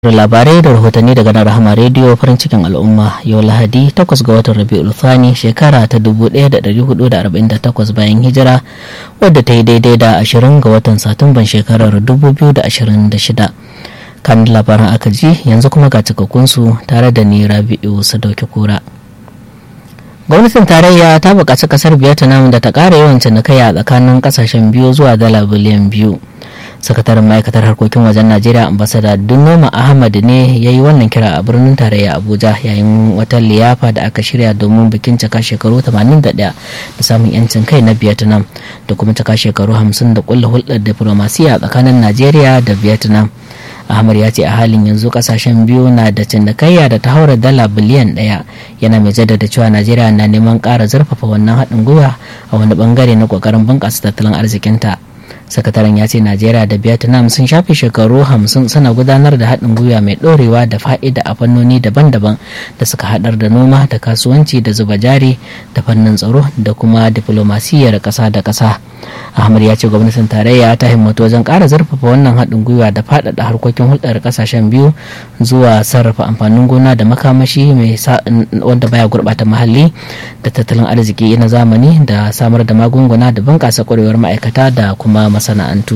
labarai da rahotanni daga nan rahama rediyo farin cikin al'umma yau lahadi 8 ga watan rabi'ul thani shekara ta 1448 bayan hijira wadda ta yi daidai da 20 ga watan satumban shekarar 2026 kan labaran aka ji yanzu kuma ga cikakkunsu tare da ni rabi'u sadauki kura gwamnatin tarayya ta buƙaci ƙasar vietnam da ta ƙara yawan cinikayya tsakanin ƙasashen biyu zuwa dala biliyan biyu sakataren ma'aikatar harkokin wajen najeriya ambasada dunoma ahmad ne ya yi wannan kira a birnin tarayya abuja yayin wata liyafa da aka shirya domin bikin cika shekaru 81 da samun yancin kai na vietnam da kuma cika shekaru 50 da kulla hulɗar diplomasiya tsakanin najeriya da vietnam ahmad ya ce a halin yanzu kasashen biyu na da cinikayya da ta haura dala biliyan daya yana mai jaddada cewa najeriya na neman ƙara zurfafa wannan haɗin gwiwa a wani bangare na ƙoƙarin bunƙasa tattalin arzikinta sakataren ya ce najeriya da vietnam sun shafe shekaru hamsin suna gudanar da haɗin gwiwa mai ɗorewa da fa'ida a fannoni daban-daban da suka haɗar da noma da kasuwanci da zuba jari da fannin tsaro da kuma diflomasiyyar ƙasa da ƙasa ahmad ya ce gwamnatin tarayya ta himmatu wajen ƙara zurfafa wannan haɗin gwiwa da faɗaɗa harkokin hulɗar ƙasashen biyu zuwa sarrafa amfanin gona da makamashi mai wanda baya gurɓata muhalli da tattalin arziki na zamani da samar da magunguna da bunƙasa ƙwarewar ma'aikata da kuma masana'antu.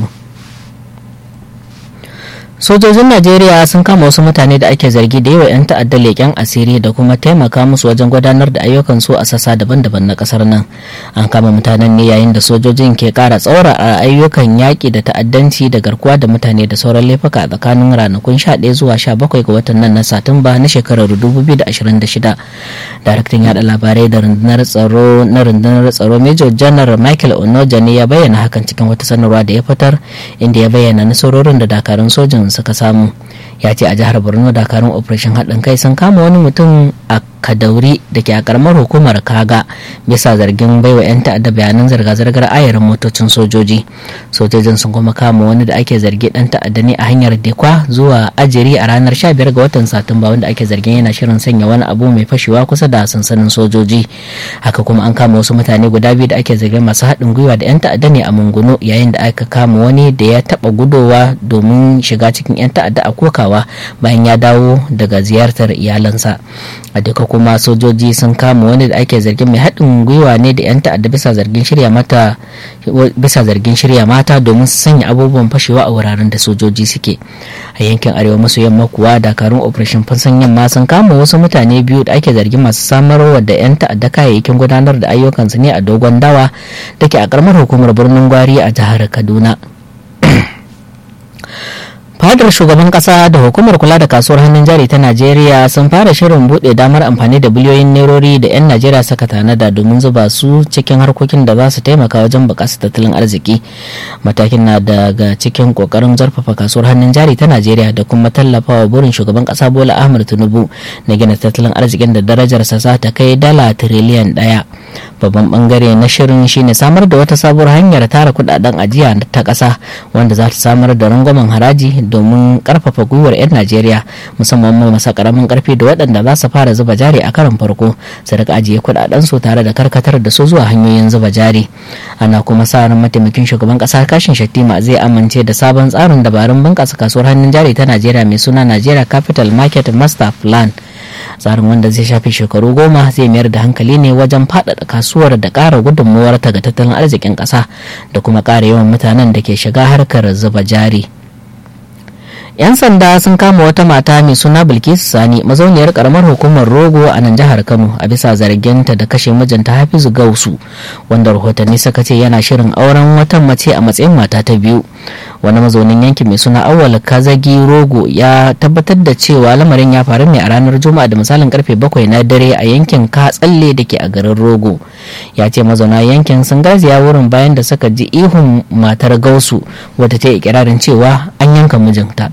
sojojin najeriya sun kama wasu mutane da ake zargi da yawa 'yan ta'adda leƙen asiri da kuma taimaka musu wajen gudanar da ayyukan su a sassa daban-daban na ƙasar nan an kama mutanen ne yayin da sojojin ke ƙara tsaura a ayyukan yaƙi da ta'addanci da garkuwa da mutane da sauran laifuka a tsakanin ranakun 11 zuwa 17 ga watan nan na satumba na shekarar 2026 daraktan yada labarai da rundunar tsaro na rundunar tsaro major general michael onoja ne ya bayyana hakan cikin wata sanarwa da ya fitar inda ya bayyana nasarorin da dakarun sojin suka samu ya ce a jihar borno dakarun operation haɗin kai sun kama wani mutum a kadauri da ke a karamar hukumar kaga bisa zargin baiwa 'yan ta'adda bayanan zirga-zirgar ayarin motocin sojoji sojojin sun kuma kama wani da ake zargi dan ta'adda ne a hanyar dekwa zuwa ajiri a ranar 15 ga watan satumba wanda ake zargin yana shirin sanya wani abu mai fashewa kusa da sansanin sojoji haka kuma an kama wasu mutane guda biyu da ake zargin masu haɗin gwiwa da 'yan ta'adda ne a munguno yayin da aka kama wani da ya taɓa gudowa domin shiga cikin 'yan ta'adda a kokawa bayan ya dawo daga ziyartar iyalansa a duka kuma sojoji sun kama wani da ake zargin mai haɗin gwiwa ne da 'yan ta'adda bisa zargin shirya mata bisa zargin shirya mata domin su sanya abubuwan fashewa a wuraren da sojoji suke a yankin arewa maso yamma kuwa dakarun operation fansan yamma sun kama wasu mutane biyu da ake zargin masu samarwa da 'yan ta'adda kayayyakin gudanar da ayyukansu ne a dogon dawa da ke a karamar hukumar birnin gwari a jihar kaduna fadar shugaban kasa da hukumar kula da kasuwar hannun jari ta najeriya sun fara shirin bude damar amfani da biliyoyin nerori da 'yan najeriya suka tanada domin zuba su cikin harkokin da za su taimaka wajen bukasa tattalin arziki matakin na daga cikin kokarin zarfafa kasuwar hannun jari ta najeriya da kuma tallafawa burin shugaban kasa bola ahmad tinubu na gina tattalin arzikin da darajarsa za ta kai dala tiriliyan daya babban bangare na shirin shine samar da wata sabuwar hanyar tara kudaden ajiya ta kasa wanda za ta samar da rangwamen haraji domin karfafa gwiwar 'yan najeriya musamman masa karamin karfi da waɗanda za su fara zuba jari a karon farko su rika ajiye kudaden su tare da karkatar da su zuwa hanyoyin zuba jari ana kuma sa ran mataimakin shugaban kasa kashin shattima zai amince da sabon tsarin dabarun bunƙasa kasuwar hannun jari ta najeriya mai suna najeriya capital market master plan tsarin wanda zai shafi shekaru goma zai mayar da hankali ne wajen faɗaɗa kasuwar da ƙara gudunmuwar ta ga tattalin arzikin ƙasa da kuma ƙara yawan mutanen da ke shiga harkar zuba jari. 'yan sanda sun kama wata mata mai suna bilkisu sani mazauniyar karamar hukumar rogo a nan jihar kano a bisa zarginta da kashe mijinta hafizu gausu wanda rahotanni suka ce yana shirin auren wata mace a matsayin mata ta biyu wani mazaunin yankin mai suna awal kazagi rogo ya tabbatar da cewa lamarin ya faru ne a ranar juma'a da misalin karfe bakwai na dare a yankin katsalle da ke a garin rogo ya ce mazauna yankin sun garzaya wurin bayan da suka ji ihun matar gausu wadda ta yi ikirarin cewa an yanka mijinta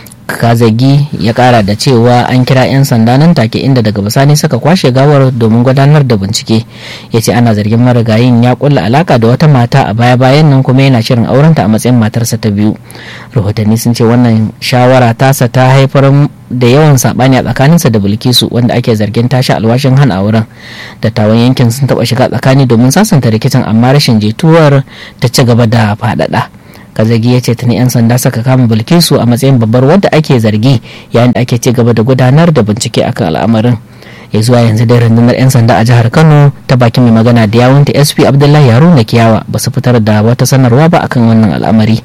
kazagi ya kara da cewa an kira 'yan sanda nan take inda daga bisani suka kwashe gawar domin gudanar da bincike ya ce ana zargin marigayin ya kulla alaka da wata mata a baya bayan nan kuma yana shirin aurenta a matsayin matarsa ta biyu rahotanni sun ce wannan shawara tasa ta haifar da yawan sabani a tsakaninsa da bilkisu wanda ake zargin tashi alwashin hana auren dattawan yankin sun taba shiga tsakani domin sasanta rikicin amma rashin jituwar ta ci gaba da faɗaɗa kazagi ya ce tuni 'yan sanda suka kama bilkisu a matsayin babbar wadda ake zargi yayin da ake ci gaba da gudanar da bincike akan al'amarin ya zuwa yanzu dai rundunar 'yan sanda a jihar kano ta bakin mai magana da yawunta sp abdullahi haruna kiyawa ba su fitar da wata sanarwa ba akan wannan al'amari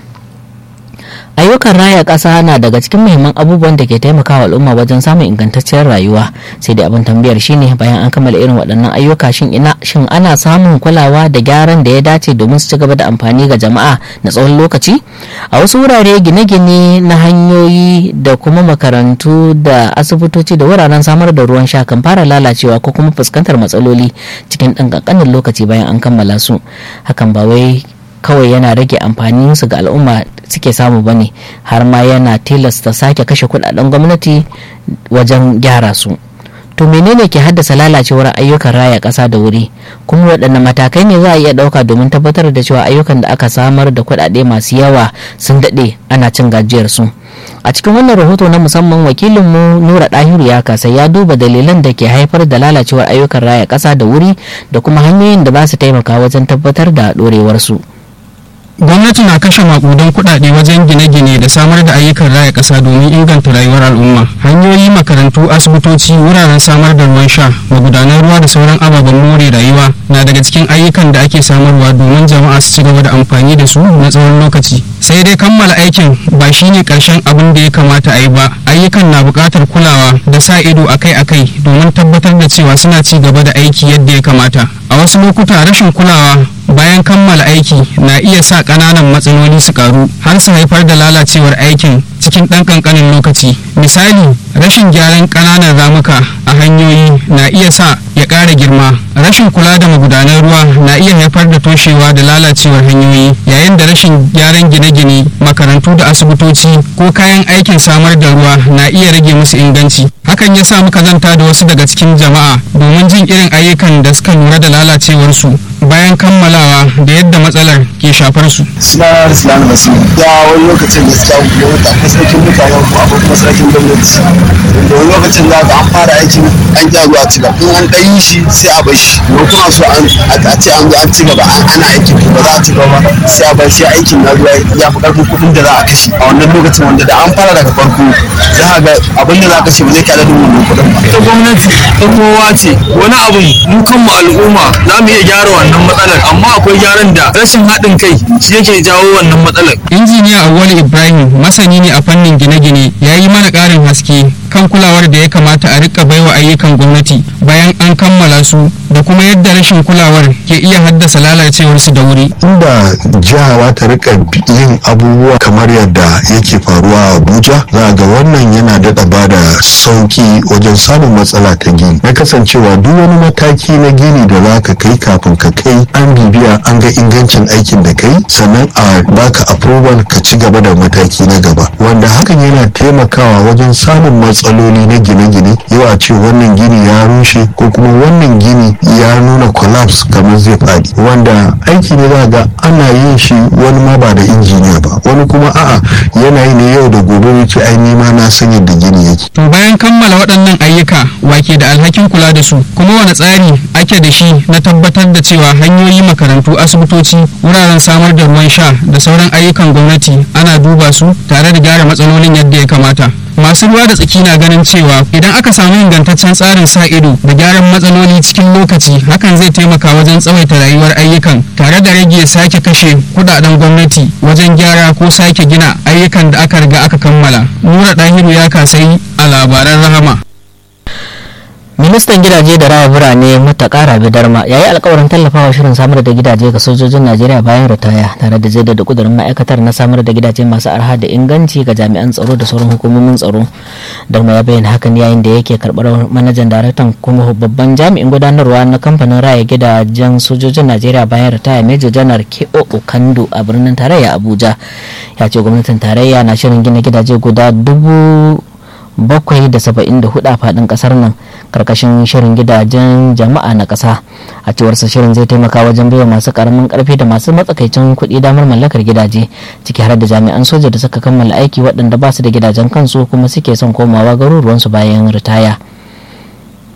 ayyukan raya ƙasa na daga cikin muhimman abubuwan da ke taimakawa al'umma wajen samun ingantacciyar rayuwa sai dai abin tambayar shine bayan an kammala irin waɗannan ayyuka shin ina shin ana samun kulawa da gyaran da ya dace domin su ci gaba da amfani ga jama'a na tsawon lokaci a wasu wurare gine-gine na hanyoyi da kuma makarantu da asibitoci da wuraren samar da ruwan sha kan fara lalacewa ko kuma fuskantar matsaloli cikin ɗan ƙanƙanin lokaci bayan an kammala su hakan ba wai kawai yana rage amfanin su ga al'umma suke samu ba ne har ma yana tilasta sake kashe kudaden gwamnati wajen gyara su to menene ke haddasa lalacewar ayyukan raya ƙasa da wuri kuma waɗanne matakai ne za a iya ɗauka domin tabbatar da cewa ayyukan da aka samar da kuɗaɗe masu yawa sun daɗe ana cin gajiyar su a cikin wannan rahoto na musamman wakilinmu nura ɗahiru ya kasa ya duba dalilan da ke haifar da lalacewar ayyukan raya ƙasa da wuri da kuma hanyoyin da za su taimaka wajen tabbatar da ɗorewarsu. su gwamnati na kashe makudan kuɗaɗe wajen gine-gine da samar da ayyukan raya ƙasa domin inganta rayuwar al'umma hanyoyi makarantu asibitoci wuraren samar da ruwan sha magudanan ruwa da sauran ababen more rayuwa na daga cikin ayyukan da ake samarwa domin jama'a su ci gaba da amfani da su na tsawon lokaci sai dai kammala aikin ba shine karshen abin da ya kamata a yi ba ayyukan na buƙatar kulawa da sa ido akai-akai domin tabbatar da cewa suna ci gaba da aiki yadda ya kamata a wasu lokuta rashin kulawa bayan kammala aiki na iya sa ƙananan matsaloli su karu har su haifar da lalacewar aikin cikin ɗan ƙanƙanin lokaci misali rashin gyaran ƙananan ramuka a hanyoyi na iya sa ya ƙara girma rashin kula da magudanan ruwa na iya haifar da toshewa da lalacewar hanyoyi yayin da rashin gyaran gine-gine makarantu da asibitoci ko kayan aikin samar da ruwa na iya rage musu inganci hakan ya sa muka zanta da wasu daga cikin jama'a domin jin irin ayyukan da suka lura da lalacewarsu bayan kammalawa da yadda matsalar ke shafar su. Suna Islam Basu. Ya wani lokacin gaskiya kuma wata masarkin mutanen ku akwai masarkin gwamnati. Da wani lokacin za ka an fara aikin an ƙi zuwa ci gaba. In an ɗan yi shi sai a bar shi. Ko kuma so a ce an zo an ci gaba ana aikin ba za a ci gaba sai a bar shi aikin na zuwa ya fi ƙarfin kuɗin da za a kashe. A wannan lokacin wanda da an fara daga farko za a ga abin da za a kashe ba zai kada da wannan kuɗin ba. Ita gwamnati ta kowa ce wani abin mu kanmu al'umma za mu iya gyara wannan wannan matsalar amma akwai gyaran da rashin haɗin kai shi yake jawo wannan matsalar. injiniya awali ibrahim masani ne a fannin gine-gine ya yi mana ƙarin haske kan kulawar da ya kamata a rika baiwa ayyukan gwamnati bayan an kammala su da kuma yadda rashin kulawar ke iya haddasa lalacewar su da wuri. inda jiha ta rika yin abubuwa kamar yadda yake faruwa a abuja za ga wannan yana daɗa ba da sauki wajen samun matsala ta gini na kasancewa duk wani mataki na gini da za ka kai kafin ka kai an bibiya an ga ingancin aikin da kai sannan a baka approval ka ci gaba da mataki na gaba wanda hakan yana taimakawa wajen samun matsaloli na gine-gine yau a ce wannan gini ya rushe ko kuma wannan gini ya nuna collapse kamar zai faɗi wanda aiki ne za ga ana yin shi wani ma ba da injiniya ba wani kuma a'a yana yi ne yau da gobe wuce ai nima na san yadda gini yake to bayan kammala waɗannan ayyuka wake da alhakin kula da su kuma wani tsari ake da shi na tabbatar da cewa hanyoyi makarantu asibitoci wuraren samar da ruwan sha da sauran ayyukan gwamnati ana duba su tare da gyara matsalolin yadda ya kamata masu ruwa da tsaki na ganin cewa idan aka samu ingantaccen tsarin sa ido da gyaran matsaloli cikin lokaci hakan zai taimaka wajen tsawaita rayuwar ayyukan tare da rage sake kashe kudaden gwamnati wajen gyara ko sake gina ayyukan da aka riga aka kammala nura dahiru ya kasai a labaran rahama ministan gidaje da raya birane mutakara bidarma ya yi alkawarin tallafawa shirin samar da gidaje ga sojojin najeriya bayan ritaya tare da jaddada kudurin ma'aikatar na samar da gidaje masu arha da inganci ga jami'an tsaro da sauran hukumomin tsaro darma ya bayyana hakan yayin da yake karbar manajan daraktan kuma babban jami'in gudanarwa na kamfanin raya gidajen sojojin najeriya bayan ritaya major janar ko okando a birnin tarayya abuja ya ce gwamnatin tarayya na shirin gina gidaje guda dubu bakwai da saba'in da hudu a fadin kasar nan karkashin shirin gidajen jama'a na kasa a cewarsa shirin zai taimaka wajen baiwa masu karamin karfi da masu matsakaicin kuɗi damar mallakar gidaje ciki har da jami'an soja da suka kammala aiki waɗanda ba su da gidajen kansu kuma suke son komawa garuruwansu bayan ritaya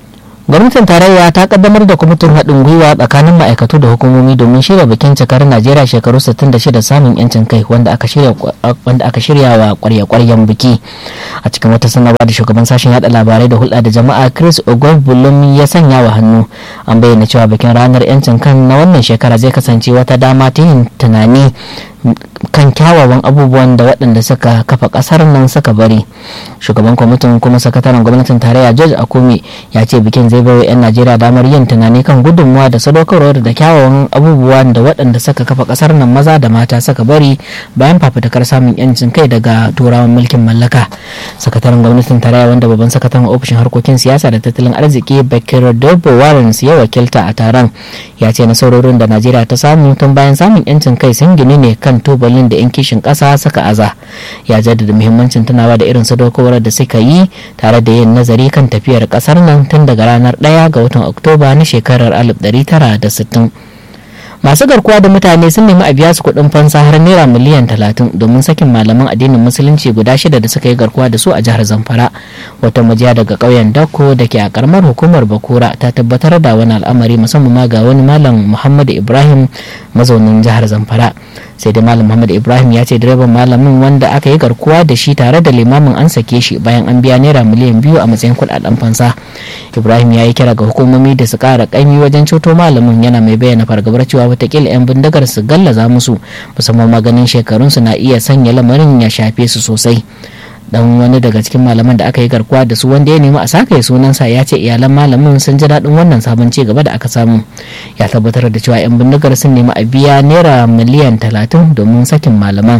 gwamnatin tarayya ta kaddamar da kwamitin haɗin gwiwa tsakanin ma'aikatu da hukumomi domin shirya bikin cikar najeriya shekaru 66 samun yancin kai wanda aka shirya wa kwarya-kwaryen biki a cikin wata sanarwa da shugaban sashen yada labarai da hulɗa da jama'a chris ogogbulum ya sanya wa hannu an bayyana cewa bikin ranar yancin kan na wannan shekara zai kasance wata dama ta yin tunani kan kyawawan abubuwan da waɗanda suka kafa ƙasar nan suka bari shugaban kwamitin kuma sakataren gwamnatin tarayya george akumi ya ce bikin zai bai 'yan najeriya damar yin tunani kan gudunmuwa da sadaukarwar da kyawawan abubuwan da waɗanda suka kafa ƙasar nan maza da mata suka bari bayan fafutukar samun yancin kai daga turawan mulkin mallaka sakataren gwamnatin tarayya wanda babban sakataren ofishin harkokin siyasa da tattalin arziki bakir dobo warrens ya wakilta a taron ya ce nasarorin da najeriya ta samu tun bayan samun yancin kai sun gini ne kan tubalin da 'yan kishin ƙasa suka aza ya jaddada muhimmancin tunawa da irin sadaukarwar da suka yi tare da yin nazari kan tafiyar ƙasar nan tun daga ranar 1 ga watan oktoba na shekarar 1960 masu garkuwa da mutane sun nemi a biya su kuɗin fansa har naira miliyan talatin domin sakin malaman addinin musulunci guda shida da suka yi garkuwa da su a jihar zamfara wata majiya daga ƙauyen dako da ke a karamar hukumar bakura ta tabbatar da wani al'amari musamman ma ga wani malam muhammadu ibrahim mazaunin jihar zamfara sai dai malam muhammad ibrahim ya ce direban malamin wanda aka yi garkuwa da shi tare da limamin an sake shi bayan an biya naira miliyan biyu a matsayin kudaden fansa ibrahim ya yi kira ga hukumomi da su kara kaimi wajen ceto malamin yana mai bayyana fargabar cewa watakila 'yan bindigar su gallaza musu musamman maganin shekarunsu na iya sanya lamarin ya shafe su sosai dan wani daga cikin malaman da aka yi garkuwa da su wanda ya nemi a saka sunansa ya ce iyalan malamin sun ji daɗin wannan sabon ci gaba da aka samu ya tabbatar da cewa 'yan bindigar sun nemi a biya naira miliyan talatin domin sakin malaman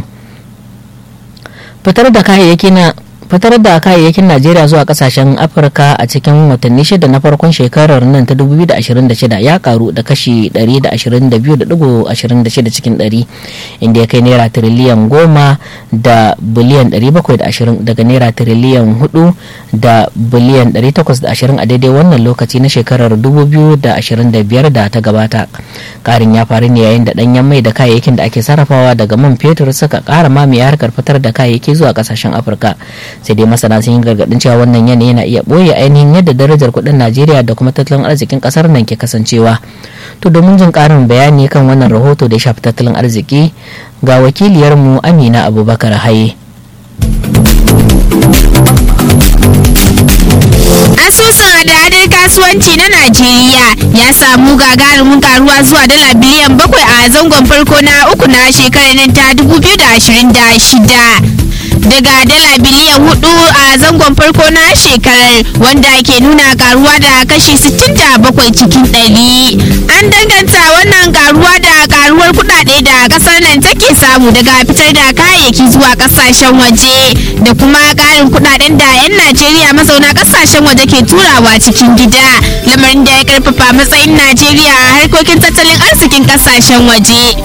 fitar da kayayyaki na fitar da kayayyakin najeriya zuwa kasashen afirka a cikin watanni shida na farkon shekarar nan ta 2026 ya karu da kashi 122.26 cikin 100 inda ya kai naira tiriliyan goma da biliyan 720 daga naira tiriliyan 4 da biliyan 820 a daidai wannan lokaci na shekarar 2025 da ta gabata karin ya faru ne yayin da danyen mai da kayayyakin da ake sarrafawa daga man fetur suka kara mamaye harkar fitar da kayayyaki zuwa kasashen afirka sai dai masana sun yi gargadin cewa wannan yanayi yana iya boye ainihin yadda darajar kuɗin najeriya da kuma tattalin arzikin ƙasar nan ke kasancewa to domin jin ƙarin bayani kan wannan rahoto da ya shafi tattalin arziki ga wakiliyarmu amina abubakar haye asusun hada-hadar kasuwanci na najeriya ya samu gagarumin karuwa zuwa dala biliyan bakwai a zangon farko na uku na shekarar nan ta 2026 daga dala biliyan hudu a zangon farko na shekarar wanda ke nuna karuwa da kashi 67 cikin ɗari. an danganta wannan karuwa da karuwar kudade da kasar nan take samu daga fitar da kayayyaki zuwa kasashen waje da kuma karin kudaden da 'yan najeriya mazauna kasashen waje ke turawa cikin gida lamarin da ya karfafa matsayin najeriya a harkokin tattalin arzikin kasashen waje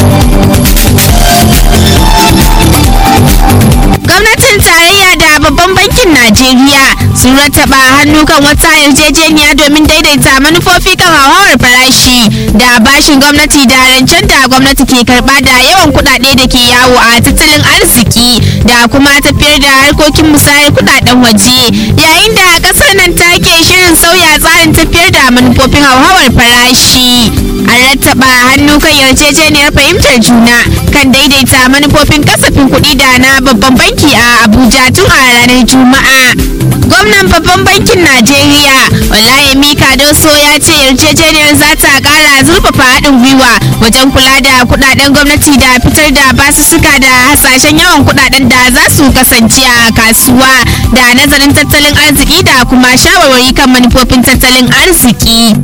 gwamnatin tarayya da babban bankin najeriya sun rattaba hannu kan wata yarjejeniya domin daidaita manufofi kan hauhawar farashi da bashin gwamnati da rancen da gwamnati ke karba da yawan kudade da ke yawo a tattalin arziki da kuma tafiyar da harkokin musayar kudaden waje yayin da kasar nan take shirin sauya tsarin tafiyar da manufofin hauhawar farashi an rattaba hannu kan yarjejeniyar fahimtar juna kan daidaita manufofin kasafin kuɗi da na babban banki a abuja tun a ranar juma'a gwamnan babban bankin najeriya olayemi kadoso ya ce yarjejeniyar za ta kara zurfafa haɗin gwiwa wajen kula da kudaden gwamnati da fitar da basussuka da hasashen yawan kudaden da za su kasance a kasuwa da nazarin tattalin arziki da kuma shawarwari kan manufofin tattalin arziki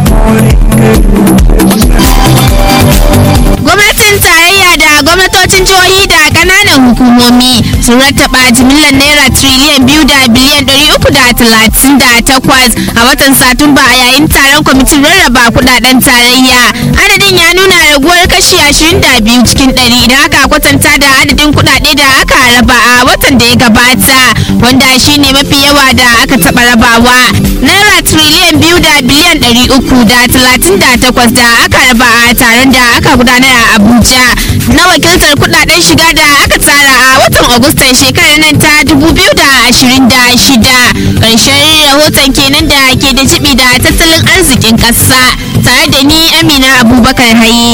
gwamnatin tarayya da gwamnatocin jihohi da kananan hukumomi sun rattaba jimillar naira triliyan biyu da biliyan ɗari uku da talatin da takwas a watan satumba a yayin taron kwamitin rarraba kudaden tarayya adadin ya nuna raguwar kashi ashirin da biyu cikin ɗari idan aka kwatanta da adadin kudade da aka raba a watan da ya gabata wanda shine mafi yawa da aka taɓa rabawa naira triliyan biyu da biliyan ɗari uku da talatin da takwas da aka raba a taron da aka gudanar a abuja na wakiltar kudaden shiga da aka tsara a watan agustan shekarar nan ta 2026 ƙarshen rahoton kenan da ke da jibi da tattalin arzikin ƙasa tare da ni amina abubakar haye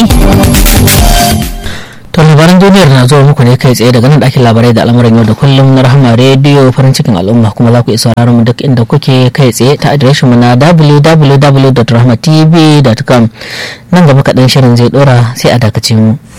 To labaran duniyar na zuwa muku ne kai tsaye daga nan ɗakin labarai da al'amuran yau da kullum na rahama rediyo farin cikin al'umma kuma za ku iya sauraron mu duk inda kuke kai tsaye ta adireshin mu na www.rahmatv.com nan gaba kaɗan shirin zai ɗora sai a dakace mu.